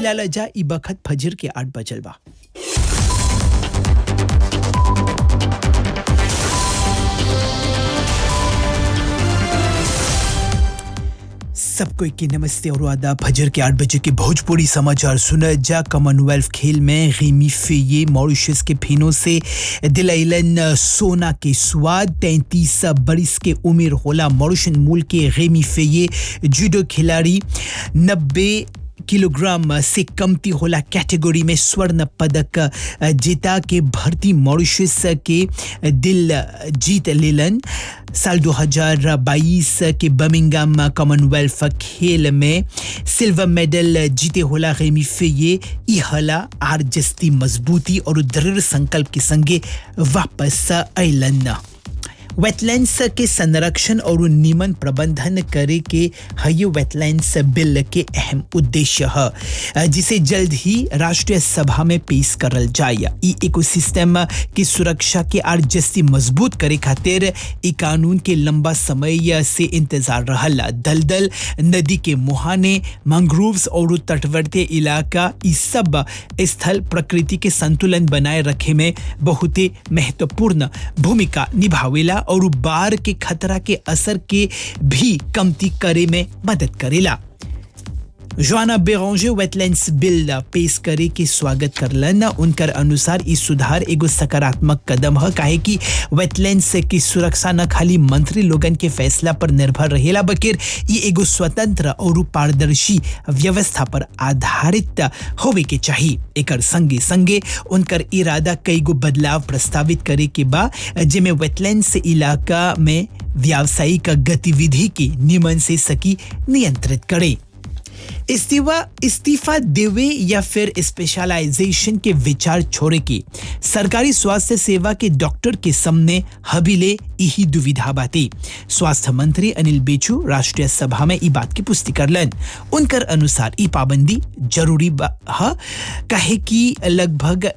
मिला जा ई बखत फजर के आठ बजल बा सबको की नमस्ते और आदाब फजर के आठ बजे के भोजपुरी समाचार सुना जा कॉमनवेल्थ खेल में रीमी फेये मॉरिशस के फिनों से दिलैलन सोना के स्वाद तैंतीस बरिस के उम्र होला मॉरिशन मूल के रेमी फेये जूडो खिलाड़ी नब्बे किलोग्राम से कमती होला कैटेगरी में स्वर्ण पदक जीता के भर्ती मॉरिशस के दिल जीत लेलन साल 2022 के बर्मिंगम कॉमनवेल्थ खेल में सिल्वर मेडल जीते होला रेमी फेये ई हला आर जस्ती मजबूती और दृढ़ संकल्प के संगे वापस अलन वेटलैंड्स के संरक्षण और नियमन प्रबंधन करे के हय वेटलैंड्स बिल के अहम उद्देश्य है जिसे जल्द ही राष्ट्रीय सभा में पेश करल जाए ई इकोसिस्टम की सुरक्षा के आर जस्ती मजबूत करे खातिर ई कानून के लंबा समय से इंतजार रहल दलदल नदी के मुहाने मैंग्रोव्स और तटवर्ती इलाका ई सब स्थल प्रकृति के संतुलन बनाए रखे में बहुत ही महत्वपूर्ण भूमिका निभावेला और बाढ़ के खतरा के असर के भी कमती करे में मदद करेला जोआना बेरोंजे वेटलैंड्स बिल पेश करे के स्वागत करलन उनकर अनुसार ई सुधार एगो सकारात्मक कदम है काहे कि वेटलैंड्स की सुरक्षा न खाली मंत्री लोगन के फैसला पर निर्भर रहेला बकिर ई एगो स्वतंत्र और पारदर्शी व्यवस्था पर आधारित होवे के चाहिए एकर संगे संगे उनकर इरादा कई गो बदलाव प्रस्तावित करे के बा जेमे वेटलैंड्स इलाका में व्यावसायिक गतिविधि के नियमन से सकी नियंत्रित करे इस्तीफा इस्तीफा देवे या फिर स्पेशलाइजेशन के विचार छोड़े के सरकारी स्वास्थ्य सेवा के डॉक्टर के सामने हबीले यही दुविधा बाते स्वास्थ्य मंत्री अनिल बेचू राष्ट्रीय सभा में ई बात की पुष्टि करलन उनकर अनुसार ई पाबंदी जरूरी है कहे कि लगभग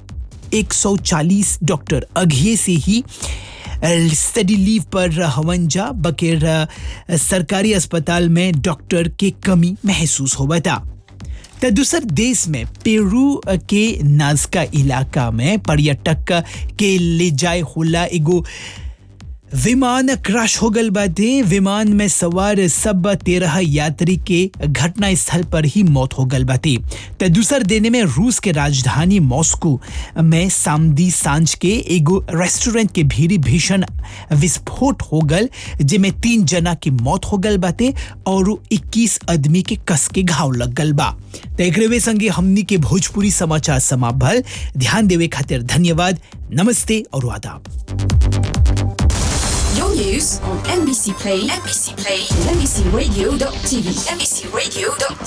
140 डॉक्टर अघिए से ही स्टडी लीव पर हवन जा बकेर सरकारी अस्पताल में डॉक्टर के कमी महसूस हो बता तो दूसर देश में पेरू के नाजका इलाका में पर्यटक के ले जाए होला एगो विमान क्रैश हो गल बाटे विमान में सवार सब तेरह यात्री के घटना स्थल पर ही मौत हो गल बाटे तो दूसर देने में रूस के राजधानी मॉस्को में सामदी सांझ के एगो रेस्टोरेंट के भीड़ी भीषण विस्फोट हो गल जिसमें तीन जना की मौत हो गल बाटे और 21 आदमी के कस के घाव लग गल बा तो एक संगे हमनी के भोजपुरी समाचार समाप्त भल ध्यान देवे खातिर धन्यवाद नमस्ते और आदाब Your news on NBC Play, NBC Play, NBCRadio.tv, NBCRadio.tv.